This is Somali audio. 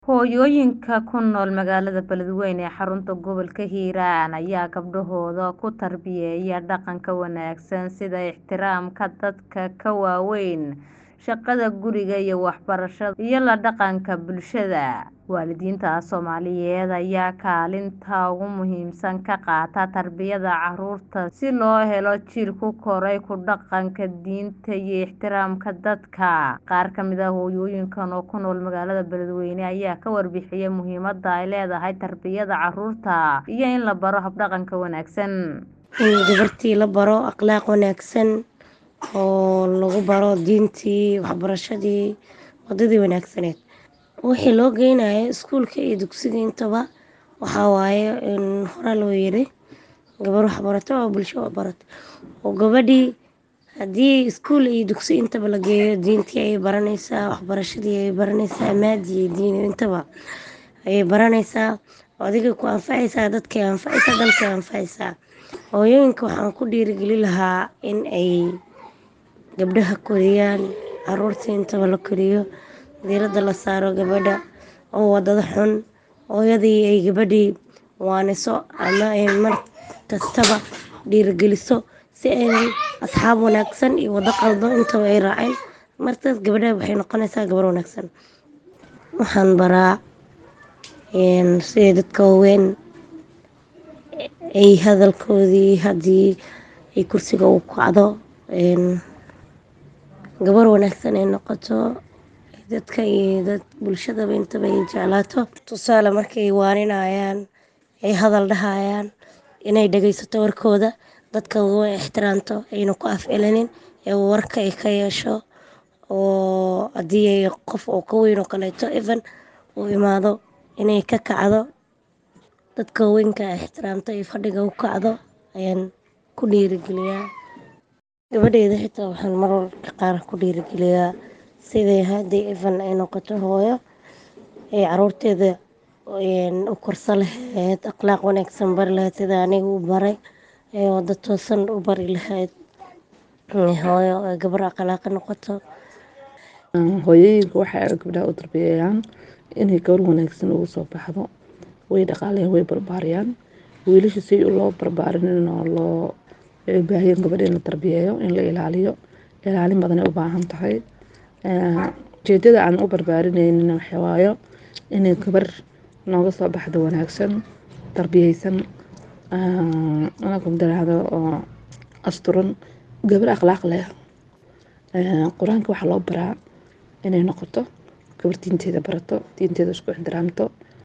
Hooyooyinka ku nool magaalada Beledweyne ee xarunta gobolka Hiiraan ayaa gabdhahooda ku tarbiyeeya dhaqanka wanaagsan sida ixtiraamka dadka ka waaweyn, shaqada guriga iyo waxbarashada iyo la dhaqanka bulshada. Waalidiinta Soomaaliyeed ayaa kaalinta ugu muhiimsan ka qaata tarbiyada carruurta si loo helo jiil ku koray ku dhaqanka diinta iyo ixtiraamka dadka. Qaar ka mid ah hooyooyinkan oo ku nool magaalada Beledweyne ayaa ka warbixiyay muhiimadda ay leedahay tarbiyada carruurta iyo in la baro hab dhaqanka wanaagsan. In gabartii la baro akhlaaq wanaagsan oo lagu baro diintii, waxbarashadii, wadadii wanaagsaneed. Wixii loo geynayo iskuulka iyo dugsiga intaba waxaa waaye in hore loo yiri gabar wax barato oo bulsho wax barato. Oo gabadhii haddii iskuul iyo dugsi intaba la geeyo diintii ayay baranaysaa, waxbarashadii ayay baranaysaa, maadi iyo diini intaba ayay baranaysaa. Adiga ku anfacaysaa, dadkay anfacaysaa, dalkay anfacaysaa. Hooyooyinka waxaan ku dhiirigelin lahaa in ay gabdhaha koriyaan, carruurta intaba la koriyo, diiradda la saaro gabadha oo wadada xun. Hooyadii ay gabadhii waaniso ama ay mar kastaba dhiirigeliso si ay asxaab wanaagsan iyo wada qaldan intaba ay raaceen. Markaas gabadha waxay noqonaysaa gabar wanaagsan. Waxaan baraa in sida dadka waaweyn ay hadalkoodii haddii ay kursiga u kacdo in gabar wanaagsan ay noqoto dadka iyo dad bulshadaba intaba ay jeclaato. Tusaale markay waaninayaan ay hadal dhahayaan inay dhageysato warkooda dadka waaweyn ixtiraamto ayna ku af celinin ee warka ay ka yeesho oo haddii ay qof oo ka weyn oo kaleeto even uu imaado inay ka kacdo dadka waaweynka ixtiraamto iyo fadhiga u kacdo ayaan ku dhiirigeliyaa. Gabadhayda xitaa waxaan mararka qaar ku dhiirigeliyaa sidii haddii even ay noqoto hooyo ee carruurteeda u korsan lahayd, akhlaaq wanaagsan bari lahayd sida aniga u baray ee wada toosan u bari lahayd. Hooyo ay gabar akhlaaq noqoto. Hooyooyinka waxay gabdhaha u tarbiyeeyaan inay gabar wanaagsan ugu soo baxdo. Way dhaqaaleeyaan, way barbaariyaan. Wiilasha si loo barbaarin oo loo waxay u baahan yihiin gabadha in la tarbiyeeyo, in la ilaaliyo. Ilaalin badan ay u baahan tahay. Ujeedada aan u barbaarinayna waxaa waayo inay gabar nooga soo baxdo wanaagsan, tarbiyeysan, anaga mudaharaado oo asturan, gabar akhlaaq leh. Quraanka waxaa loo baraa inay noqoto gabar diinteeda barato, diinteeda isku ixtiraamto.